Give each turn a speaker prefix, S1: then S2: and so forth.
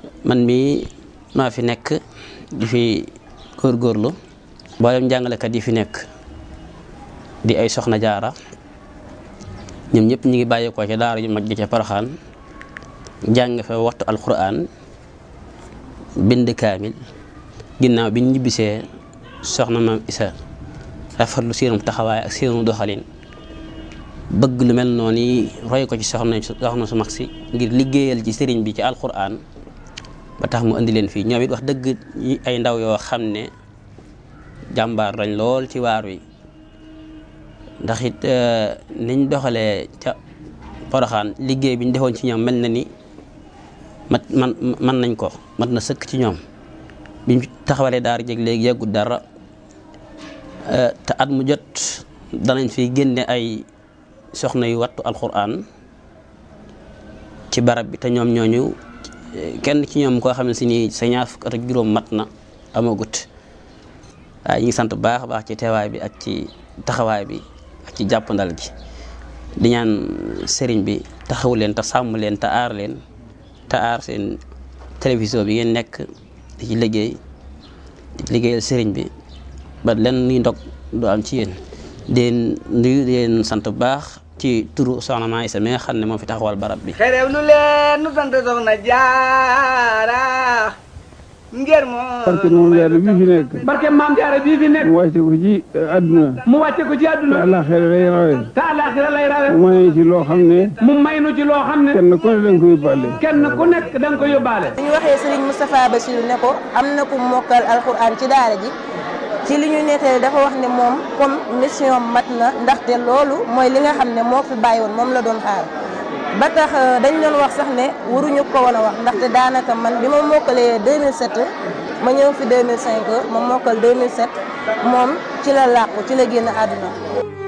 S1: man mii maa fi nekk di fi góorgóorlu mboolem jàngalekat yi fi nekk di ay soxna jaara ñoom ñëpp ñu ngi bàyyeekoo ca daara ju mag ji ca Poroxaan jàng fa waxtu alquran bind kaamil ginnaaw bi ñu ñibbisee soxna maam isa rafetlu seenum taxawaay ak seenum doxalin bëgg lu mel noonu yi roy ko ci soxna soxna su mag si ngir liggéeyal ci sëriñ bi ci alquran ba tax mu indi leen fii ñoom it wax dëgg ay ndaw yoo xam ne jàmbaar lañ lool ci waar wi ndax it niñ doxalee ca Poroxaan liggéey bi ñu defoon ci ñoom mel na ni mat man man nañ ko mat na sëkk ci ñoom biñ taxawalee daara jeg léegi yàggut dara te at mu jot danañ fi génne ay soxna yu wattu alquran ci barab bi te ñoom ñooñu kenn ci ñoom koo xam ne si ni sa ñaar fukk at ak juróom mat na amagut waaye ñu ngi sant bu baax a baax ci teewaay bi ak ci taxawaay bi ak ci jàppandal gi di ñaan sëriñ bi taxawu leen te sàmm leen te aar leen te aar seen télévision bi ngeen nekk di ci liggéey di liggéeyal sëriñ bi ba lenn nuy ndog du am ci yéen deen nuyu leen sant bu baax ci turu soxna Maa Isa mi nga xam ne moo fi taxawal barab bi
S2: xerew lu leen nu sant soxna jaara ngir moo
S3: barke moom jaara bii fi nekk
S4: barke maam jaara bii fi nekk
S3: mu wàcce ko ci àdduna
S4: mu wàcce ko ci
S3: te
S4: àdduna
S3: àllaaxira lay rawe
S4: te àllaaxira lay rawe
S3: mu may ci loo xam ne
S4: mu may nu ci loo xam ne
S3: kenn ku ne danga ko yóbbaale
S4: kenn ku nekk da nga ko yóbbaale
S5: bu ñu waxee Serigne Moustapha Bassirou ne ko am na ku mokkal alxuraan ci daara ji ci li ñu nettali dafa wax ne moom comme mission mat na ndaxte loolu mooy li nga xam ne moo fi bàyyi woon moom la doon xaar ba tax dañ doon wax sax ne waruñu ko woon a wax ndaxte daanaka man bi ma mokkalee 2007 ma ñëw fi 2005 ma mokkal 2007 moom ci la làqu ci la génn àdduna